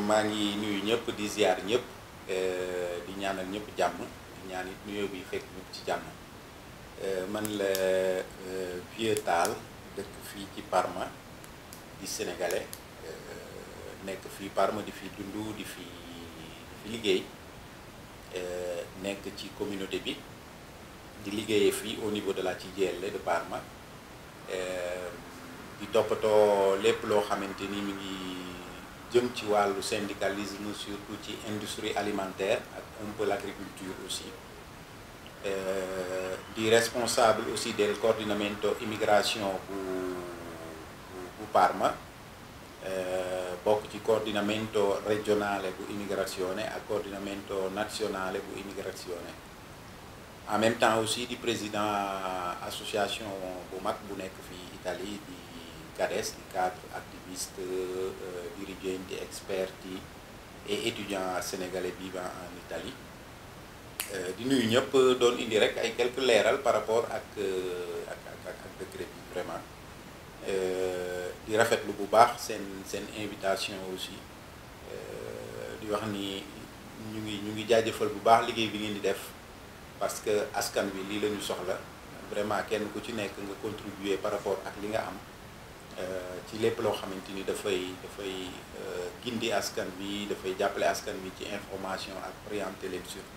maa ngi nuyu ñëpp di ziar ñëpp di ñaanal ñëpp jàmm di ñaan it nuyoo bi fekk ñëpp ci jàmm man la Vieux Tall dëkk fii ci Parma di sénégalais nekk fii Parma di fi dund di fi di fi liggéey nekk ci communauté bi di liggéeyee fii au niveau de la CGIL de Parma di toppatoo lépp loo xamante ni mi ngi jëm ci wàllu syndicalisme surtout ci industrie alimentaire ak un peu l'agriculture aussi di responsable aussi del coordinamento immigration bu bu Parma bokk ci coordinamento regionale bu immigrazione ak coordinamento nazionale bu immigrazione en même temps aussi di président association bu mag bu nekk fii Italie di CADES di cadre activiste dirigenti esperti et étudiants sénégalais vivant en Italie di nuyu ñëpp doon indi rek ay quelques leeral par rapport ak ak ak ak décret bi vraiment di rafetlu bu baax seen seen invitation aussi di wax ni ñu ngi ñu ngi jaajëfal bu baax liggéey bi ngeen di def parce que askan wi lii la ñu soxla vraiment kenn ku ci nekk nga contribuer par rapport ak li nga am ci lépp loo xamante ni dafay dafay gindi askan bi dafay jàppale askan bi ci information ak orienter leen sur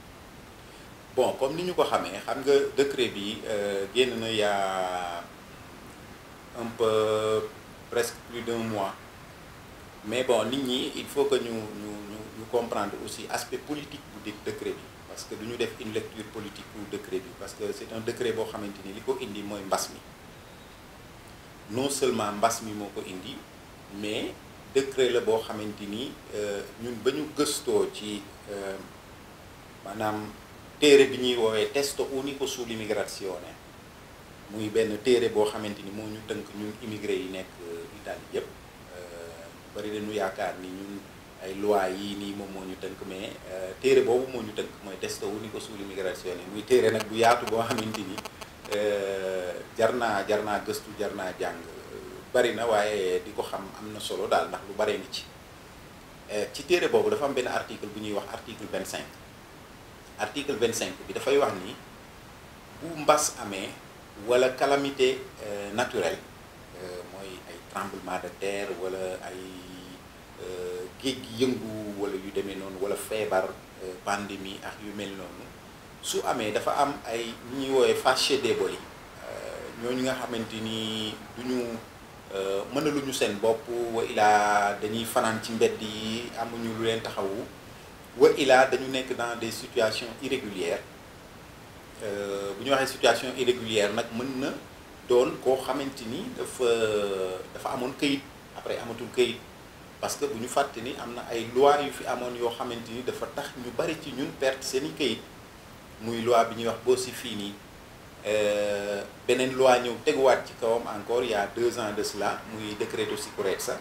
bon comme ni ñu ko xamee xam nga décret bi génn na yaa un peu presque plus d'un mois mais bon nit ñi il faut que ñu ñu ñu ñu comprendre aussi aspect politique bu di décret bi parce que du ñu def une lecture politique bu décret bi parce que c'est un décret boo xamante ni li ko indi mooy mbas mi non seulement mbas mi moo ko indi mais décret la boo xamante ni ñun ba ñu gëstoo ci maanaam téere bi ñuy woowee testo unico sull'immigrazione muy benn téere boo xamante ni moo ñu tënk ñun immigré yi nekk Italie yëpp bari dañu yaakaar ni ñun ay loi yii nii moom moo ñu tënk mais téere boobu moo ñu tënk mooy testo unico sull'immigrazione muy téere nag bu yaatu boo xamante ni jar naa jar naa gëstu jar naa jàng bari na waaye di ko xam am na solo daal ndax lu baree ngi ci ci téere boobu dafa am benn article bu ñuy wax article 25 article 25 bi dafay wax ni bu mbas amee wala calamité naturelle mooy ay tremblement de terre wala ay géej gi yëngu wala yu demee noonu wala feebar pandémie ak yu mel noonu su amee dafa am ay ñuy woowee fasce deboli ñooñu nga xamante ni du ñu mënaluñu seen bopp wa ilaa dañuy fanaan ci mbedd yi amuñu lu leen taxawu wa ilaa dañu nekk dans des situations irrégulières bu ñu waxee situation irrégulière nag mën na doon koo xamante ni dafa dafa amoon këyit après amatul këyit parce que bu ñu fàtte ni am na ay loi yu fi amoon yoo xamante ni dafa tax ñu bari ci ñun perte seeni këyit muy loi bi ñuy wax Bossi-Fini beneen loi ñëw teguwaat ci kawam encore il y a deux ans de cela muy Decreto Sicurezza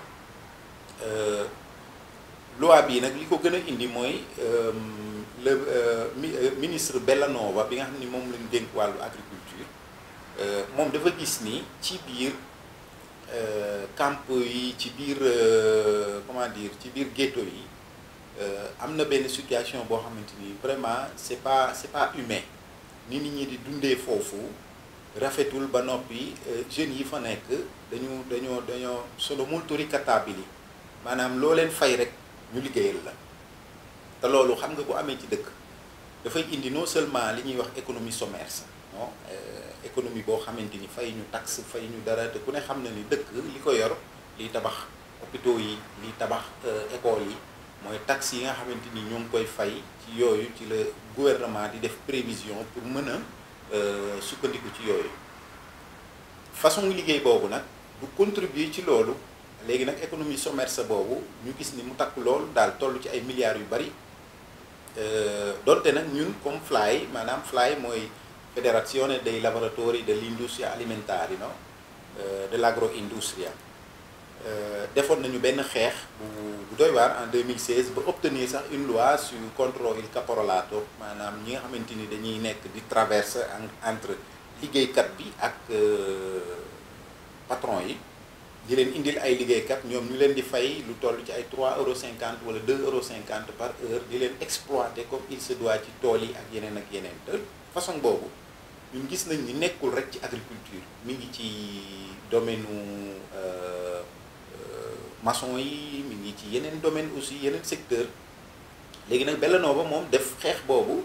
loi bii nag li ko gën a indi mooy le ministre Bellanova bi nga xam ni moom lañu dénk wàllu agriculture moom dafa gis ni ci biir camp yi ci biir comment dire ci biir ghetto yi am na benn situation boo xamante ni vraiment c'est pas c'est pas humain ni nit ñi di dundee foofu rafetul ba noppi jeunes yi fa nekk dañu dañoo dañoo solo molto ricattabili maanaam loo leen fay rek ñu liggéeyal la te loolu xam nga bu amee ci dëkk dafay indi non seulement li ñuy wax économie sommerse non économie boo xamante ni fay ñu taxe fay ñu dara te ku ne xam na ni dëkk li ko yor liy tabax hôpitaux yi liy tabax écoles yi mooy taxes yi nga xamante ni ñoo ngi koy fay ci yooyu ci la gouvernement di def prévision pour mën a sukkandiku ci yooyu façon liggéey boobu nag bu contribuer ci loolu léegi nag économie sommerse boobu ñu gis ni mu takk loolu daal toll ci ay milliards yu bari donte nag ñun comme FLAI maanaam FLAI mooy Federazione dei lavoratori dell'industria alimentare no de l'agroindustria defoon nañu benn xeex bu bu doy waar en 2016 ba obtenir sax une loi sur contre il caporalato maanaam ñi nga xamante ni dañuy nekk di traverse entre liggéeykat bi ak patron yi di leen indil ay liggéeykat ñoom ñu leen di fay lu toll ci ay 3 euros 50 wala 2 euros 50 par heure di leen exploiter comme il se doit ci tool yi ak yeneen ak yeneen te façon boobu ñun gis nañ ni nekkul rek ci agriculture mi ngi ci domaine u maçon yi mi ngi ci yeneen domaine aussi yeneen secteur léegi nag Bellanova moom def xeex boobu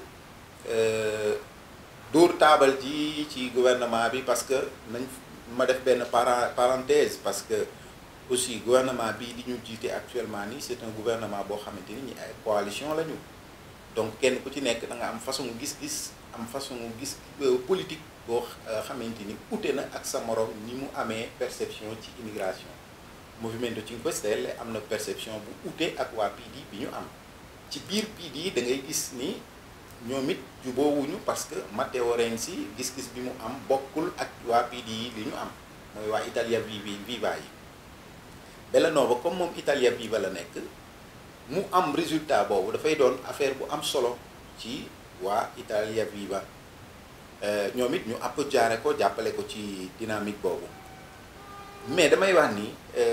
dóor taabal ji ci gouvernement bi parce que nañ ma def benn parenthèse parce que aussi gouvernement bii di ñu jiite actuellement nii c'est un gouvernement boo xamante ni ñi ay coalition la ñu donc kenn ku ci nekk da nga am façon gis-gis am façon gis politique boo xamante ni ute na ak sa morom ni mu amee perception ci immigration Movimento Cinque Stelle am na perception bu ute ak waa PD bi ñu am ci biir PD da ngay gis ni ñoom it juboowuñu parce que Matteo Renzi gis-gis bi mu am bokkul ak waa PD yi li ñu am mooy waa Italia Viva Viva yi Bellanova comme moom Italia Viva la nekk mu am résultat boobu dafay doon affaire bu am solo ci waa Italia Viva ñoom it ñu app jaare ko jàppale ko ci dynamique boobu mais damay wax ni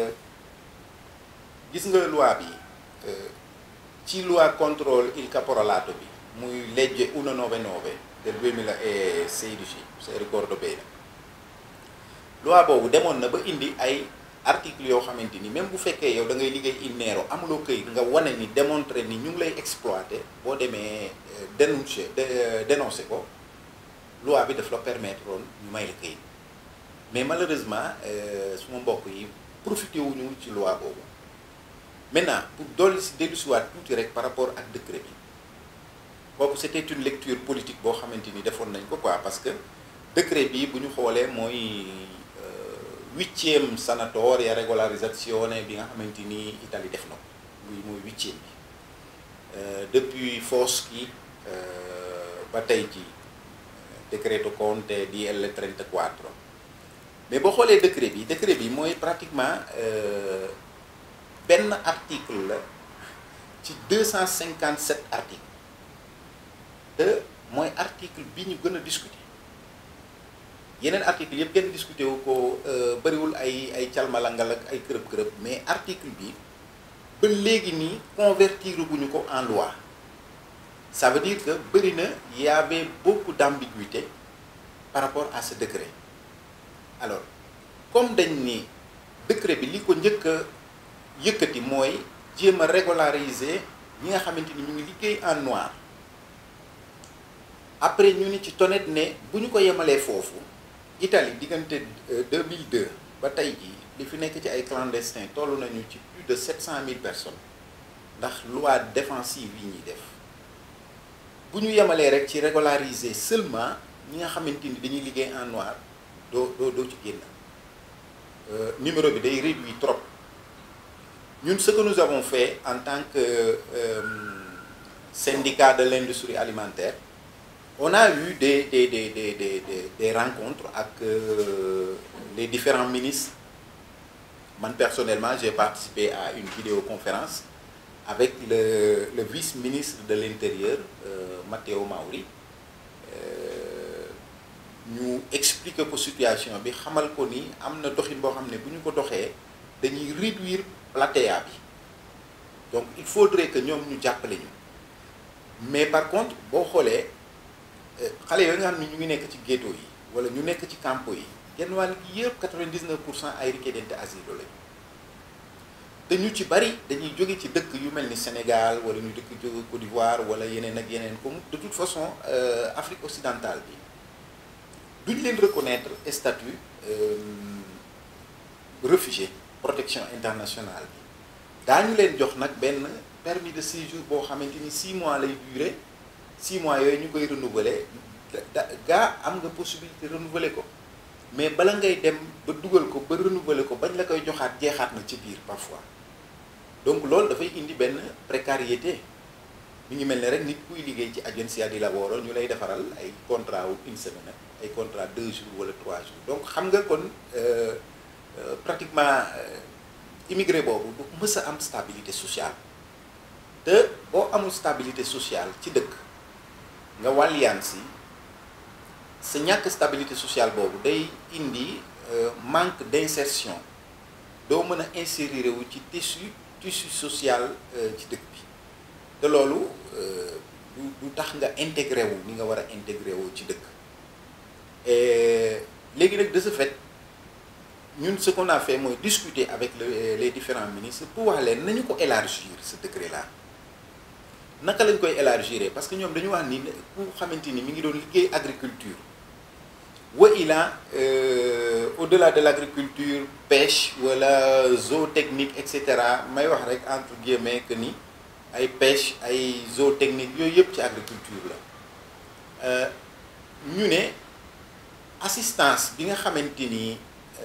gis nga loi bi ci loi contrôle il caporalato bi muy legge 199 del 2016 se ricordo bene loi boobu demoon na ba indi ay articles yoo xamante ni même bu fekkee yow da ngay liggéey in nero amuloo këyit nga wane ni démontrer ni ñu ngi lay exploiter boo demee dénoncer dénoncer ko loi bi daf la permettre woon ñu may la këyit mais malheureusement suma mbokk yi profité wuñu ci loi boobu maintenant pour dolli si dellu siwaat tuuti rek par rapport ak décret bi boobu c'était une lecture politique boo xamante ni defoon nañ ko quoi parce que décret bi bu ñu xoolee mooy huitième sanatoria régolarisation bi nga xamante ni Italie def na ko muy mooy huitième bi depuis Foschi ba tey ji décreto Conte DL 34 mais boo xoolee décret bi décret bi mooy pratiquement benn article la ci 257 articles te mooy article bi ñu gën a discuter yeneen article yëpp kenn discuter wu ko bëriwul ay ay calmalangal ak ay kërëb kërëb mais article bi ba léegi nii convertir guñu ko en loi ça veut dire que bëri na y avait beaucoup d'ambiguïté par rapport à ce décret alors comme dañ ni décret bi li ko njëkk a yëkkati mooy jéem a régulariser ñi nga xamante ni ñu ngi liggéey en noir après ñu ni ci tonet ne bu ñu ko yemalee foofu Italie diggante 2002 ba tey jii li fi nekk ci ay clandestins toll nañu ci plus de 700 000 personnes ndax loi défensive yi ñuy def bu ñu yemalee rek ci régulariser seulement ñi nga xamante ni dañuy liggéey en noir doo doo doo ci génn numéro bi day réduit trop ñun ce que nous avons fait en tant que euh, syndicat de l'industrie alimentaire on a eu des des des des des des, des rencontres avec euh, les différents ministres man personnellement j'ai participé à une vidéoconférence avec le le vice-ministre de l'intérieur euh, Matteo Mauri ñu expliquer ko situation bi xamal ko ni am na doxin boo xam ne bu ñu ko doxee dañuy réduire platea bi donc il faudrait que ñoom ñu jàppale ñu mais par contre boo xoolee xale yooyu nga xam ne ñu ngi nekk ci ghetto yi wala ñu nekk ci campo yi genn wàll gi yëpp 99 pour cent ay richiedenti asilo lañu te ñu ci bari dañuy jóge ci dëkk yu mel ni Sénégal wala ñu dëkk jóge Côte d'Ivoire wala yeneen ak yeneen comme de toute façon Afrique occidentale bi duñ leen reconnaître statut réfugié protection internationale bi daañu leen jox nag benn permis de séjour boo xamante ni 6 mois lay durer 6 mois yooyu ñu koy renouveler da gaa am nga possibilité renouveler ko mais bala ngay dem ba dugal ko ba renouveler ko bañ la koy joxaat jeexaat na ci biir parfois donc loolu dafay indi benn précarité mi ngi mel ne rek nit kuy liggéey ci agenzia di lavoro ñu lay defaral ay contrat wu une semaine ay contrat deux jours wala trois jours donc xam nga kon pratiquement immigré boobu du mës a am stabilité sociale te boo amul stabilité sociale ci dëkk nga wàlliyaan si sa ñàkk stabilité sociale boobu day indi manque d'insertion doo mën a insérer wu ci tissu tissu social ci dëkk bi te loolu du du tax nga intégré wu ni nga war a intégré wu ci dëkk léegi nag de ce fait ñun ce qu'on a fait mooy discuter avec le, les différents ministres pour wax leen nañu ko élargir ce décret là naka lañ koy élargir parce que ñoom dañu wax ni ku xamante ni mi ngi doon liggéey agriculture wa ila euh, au-delà de l'agriculture pêche wala zootechnique et cetera may wax rek entre guillemets que ni ay pêche ay zootechnique yooyu yëpp ci agriculture la ñu ne assistance bi nga xamante ni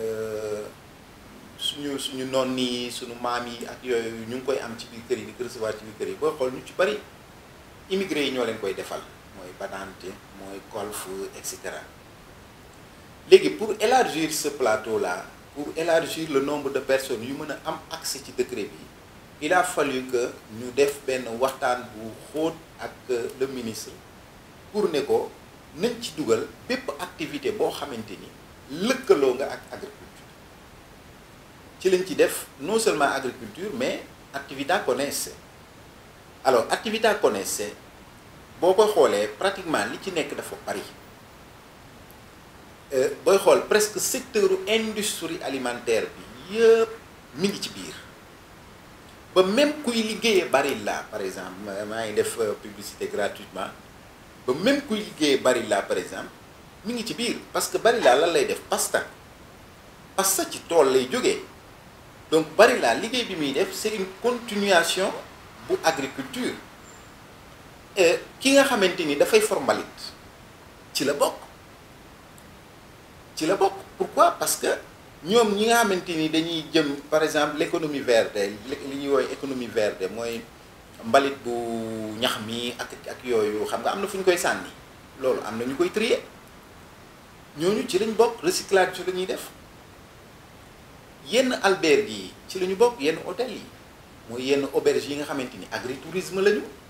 suñu suñu noon nii suñu maam yi ak yooyu ñu ngi koy am ci biir kër yi di ko recevoir ci biir kër yi booy xool ñu ci bari immigré yi ñoo leen koy defal mooy badante mooy golf et cetera léegi pour élargir ce plateau là pour élargir le nombre de personnes yu mën a am accès ci décret bi il a fallu que ñu def benn waxtaan bu xóot ak le ministre pour ne ko nañ ci dugal bépp activité boo xamante ni lëkkaloo nga ak agriculture ci lañ ci def non seulement agriculture mais actività connesse alors actività connesse boo ko xoolee pratiquement li ci nekk dafa bari booy xool presque secteur industrie alimentaire bi yëpp mi ngi ci biir ba même kuy liggéeyee Barilla par exemple maa ngi def publicité gratuitement ba même kuy liggéeyee Barilla par exemple mi ngi ci biir parce que Barilla lan lay def pasta pasta ci tool lay jógee donc Barilla liggéey bi muy def c'est une continuation bu agriculture ki nga xamante ni dafay for mbalit ci la bokk ci la bokk pourquoi parce que ñoom ñi nga xamante ni dañuy jëm par exemple l'économie verte li ñuy woowee économie verte mooy mbalit bu ñax mi ak ak yooyu xam nga am na fu ñu koy sànni loolu am na ñu koy trier ñooñu ci lañ bokk recyclage ci la ñuy def yenn albergue yi ci la ñu bokk yenn hôtel yi mooy yenn auberge yi nga xamante ni agritourisme lañu